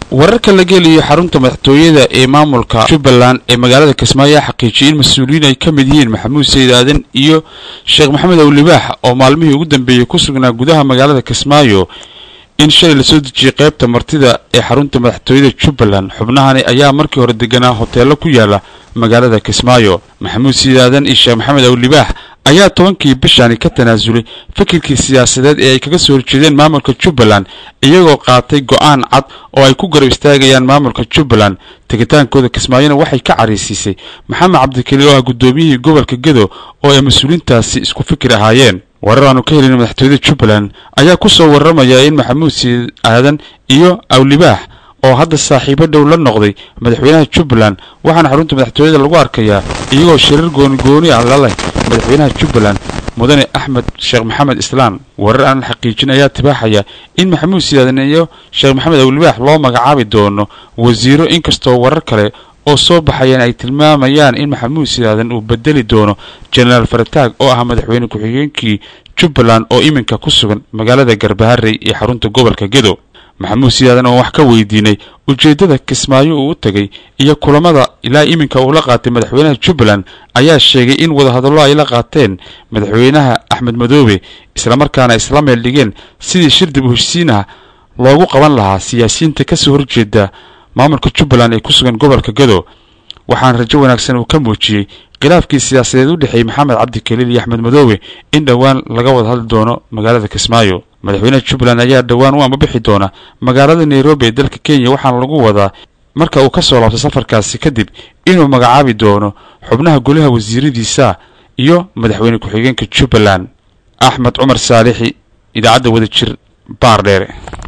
wararka laga heliyo xarunta madaxtooyada ee maamulka jubbaland ee magaalada kismaayo ayaa xaqiijiyay in mas-uuliyiin ay ka mid yihiin maxamuud sayid aadan iyo sheekh maxamed awlibaax oo maalmihii ugu dambeeyey ku sugnaa gudaha magaalada kismaayo in shalay lasoo dejiyey qaybta martida ee xarunta madaxtooyada jubbaland xubnahani ayaa markii hore deganaa hoteelo ku yaala magaalada kismaayo maxamuud sayid aadan iyo sheekh maxamed awlibaax ayaa tobankii bishani ka tanaasulay fikirkii siyaasadeed ee ay kaga soo horjeedeen maamulka jubbaland iyagoo qaatay go'aan cad oo ay ku garab istaagayaan maamulka jubbaland tegitaankooda kismaayona waxay ka caraysiisay maxamed cabdikeli oo ah guddoomiyihii gobolka gedo oo ay mas-uuliintaasi isku fikir ahaayeen warar aanu ka helin madaxtooyada jubbaland ayaa ku soo warramaya in maxamuud sayid aadan iyo awlibaax oo hadda saaxiibo dhow la noqday madaxweynaha jubbaland waxaana xarunta madaxtooyada lagu arkayaa iyagoo shirar goonigooni ah laleh madaxweynaha jubbaland mudane axmed sheekh maxamed islaan warar aan la xaqiijin ayaa tibaaxaya in maxamuud sidaadan iyo sheekh maxamed awlibaax loo magacaabi doono wasiiro inkastoo warar kale oo soo baxayaan ay tilmaamayaan in maxamuud sidaadan uu bedeli doono jenaraal farataag oo ah madaxweyne ku-xigeenkii jubbaland oo iminka ku sugan magaalada garbaharey ee xarunta gobolka gedo maxamuud sidaadan oo wax ka weydiinay ujeeddada kismaayo uu u tegay iyo kulamada ilaa iminka uu la qaatay madaxweynaha jubbaland ayaa sheegay in wadahadallo ay la qaateen madaxweynaha axmed madoobe islamarkaana isla meel dhigeen sidii shir dib u heshsiinaha loogu qaban lahaa siyaasiyiinta kasoo horjeeda maamulka jubbaland ee ku sugan gobolka gado waxaana rajo wanaagsan uu ka muujiyey khilaafkii siyaasadeed u dhexeeyey maxamed cabdi keliil iyo axmed madoobe in dhowaan laga wada hadli doono magaalada kismaayo madaxweynaha jubbaland ayaa dhowaan u ambabixi doona magaalada nairobi ee dalka kenya waxaana lagu wadaa marka uu ka soo laabto safarkaasi kadib inuu magacaabi doono xubnaha golaha wasiiradiisa iyo madaxweyne ku-xigeenka jubbaland axmed cumar saalixi idaacadda wadajir baar dheere